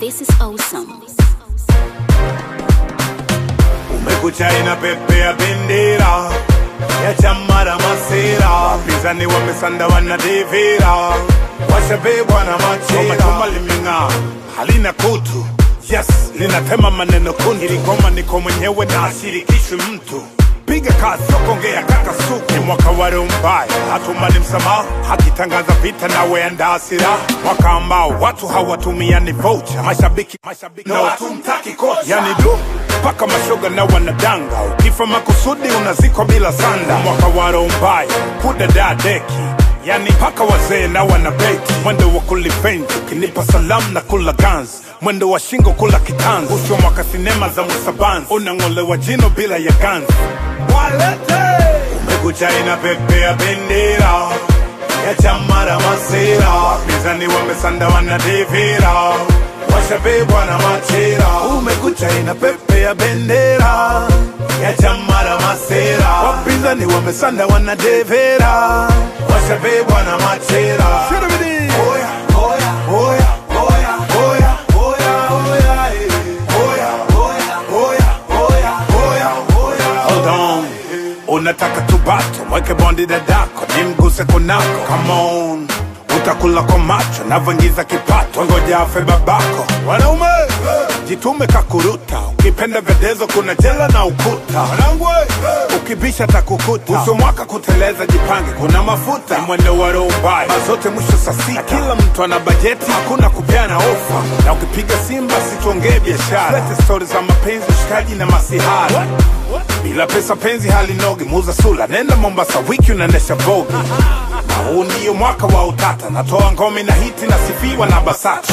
This is awesome. Umekucha inapepea bendera ya chama la masera, wapinzani wamesanda wanadivira, washabebwa na machera. Chuma limeng'aa halina kutu, yes linatema maneno kundu. Hili ngoma niko mwenyewe na ashirikishwi mtu piga kazi sokongea kaka suku ni mwaka wa roho mbaya hatumani msamaha hakitangaza vita nawe andaa silaha mwaka ambao watu hawatumiani vocha mashabiki mashabiki na watumtaki kocha yani du mpaka mashoga na wanadanga ukifa makusudi unazikwa bila sanda mwaka wa roho mbaya kudada deki yani mpaka wazee na wanabeti mwendo wa kulifenji ukinipa salamu na kula gans mwendo wa shingo kula kitanzi usho mwaka sinema za musabanzi unang'olewa jino bila ya ganzi walete umekucha inapepea bendera ya chama la masera wapinzani wamesanda wanadivira washabebwa na machera umekucha inapepea bendera ya chama la masera wapinzani wamesanda wanadevera washabebwa na machera Oya, oya, oya, oya, oya, oya, oya, eh. Oya, oya, oya, oya, oya, oya. Hold on. unataka tubato mweke bondi dadako nimguse kunako Come on utakula kwa macho navyoingiza kipato ngoja afe babako wanaume jitume kakuruta ukipenda vedezo kuna jela na ukuta wanangu ukibisha takukuta uso mwaka kuteleza jipange kuna mafuta ni mwendo wa roho mbaya mazote mwisho saa sita kila mtu ana bajeti hakuna kupeana ofa na ukipiga simba situongee biashara lete stori za mapenzi ushikaji na masihara bila pesa penzi halinogi muza sula nenda mombasa wiki unaendesha vogi na huu ndiyo mwaka wa utata natoa ngome na hiti na sifiwa na basata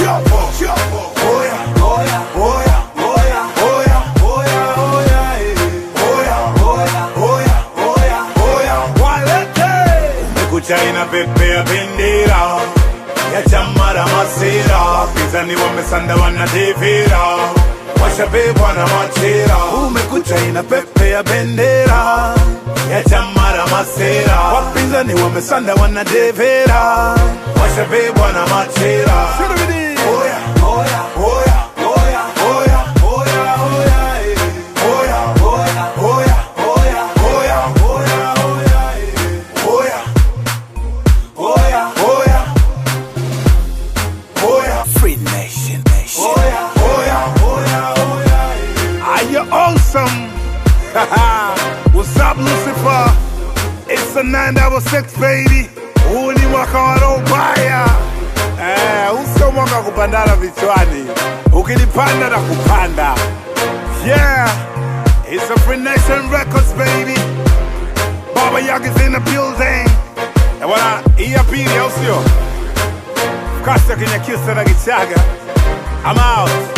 Oya, oya, oya, oya, oya, oya, oya, eh. Oya, oya, oya, oya, oya, walete. Umekucha inapepea bendera ya chama la masera wapinzani wamesanda wanadivira washabebwa na machera umekucha inapepea bendera ya chama la masera wapinzani wamesanda wanadevera washabebwa na machera Oya, oya, oya, oya, oya, oya, oya, eh. Oya, oya, oya, oya, oya, oya, oya, eh. Oya, oya, oya, oya. Free Nation, Nation. Oya, oya, oya, oya, eh. Are you awesome? What's up, Lucifer? It's a 966 baby. Huu ni mwaka wa roho mbaya. Eh, huu sio mwaka wa kupandana vichwani. Ukilipanda na kupanda. Yeah, it's a Free Nation Records baby. Baba Yaga's in the building. Na bwana, hii ya pili au sio? Kasta Kinyakyusa na Gichaga. I'm out.